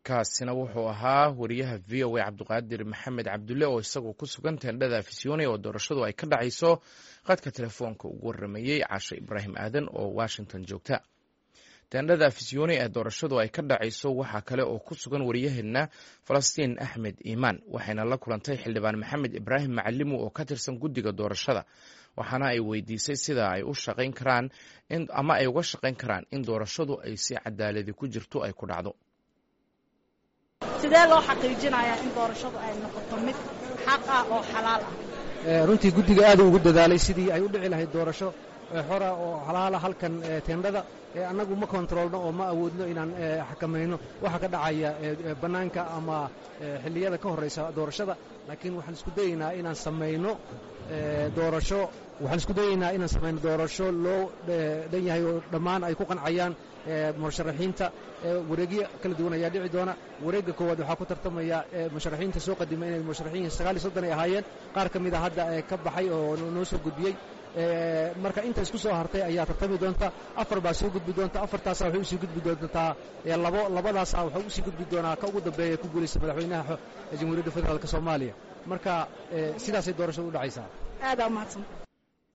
kaasina wuxuu ahaa wariyaha v o a cabdiqaadir maxamed cabdulle oo isagoo ku sugan teendhada afisyooni oo doorashadu ay ka dhacayso qadka telefoonka ugu waramayey caashe ibraahim aadan oo washington joogta teendhada afisyooni ee doorashadu ay ka dhacayso waxaa kale oo ku sugan wariyaheenna falastiin axmed iimaan waxayna la kulantay xildhibaan maxamed ibraahim macalimu oo ka tirsan guddiga doorashada waxaana ay weydiisay sida ay u shaqayn karaan ama ay uga shaqayn karaan in doorashadu ay si cadaaladi ku jirto ay ku dhacdo sidee loo xaqiijinayaa in doorashadu ay noqoto mid xaq ah oo xalaal ah runtii guddiga aad ugu dadaalay sidii ay u dhici lahayd doorasho xora oo xalaala halkan teendhada annagu ma kontroolno oo ma awoodno inaan xakamayno waxa ka dhacaya bannaanka ama xilliyada ka horraysa doorashada laakiin waxaan isku dayaynaa inaan samayno doorasho waxaan isku dayaynaa inaan samayno doorasho loo dhan yahay oo dhammaan ay ku qancayaan musharaxiinta wareegyo kala duwan ayaa dhici doona wareegga koowaad waxaa ku tartamaya musharaxiinta soo qadima inay musharaxiin sagaal iyo soddon ay ahaayeen qaar ka mid a hadda ka baxay oo noo soo gudbiyey marka inta isku soo hartay ayaa tartami doonta afar baa soo gudbi doonta afartaasa waxay usii gudbi doontaa labo labadaasa waxaa usii gudbi doonaa ka ugu dambeeya ku guulaysta madaxweynaha jamhuuriyadda federaalk soomaaliya marka sidaasay doorashadu u dhacaysaa aadaa umahadsan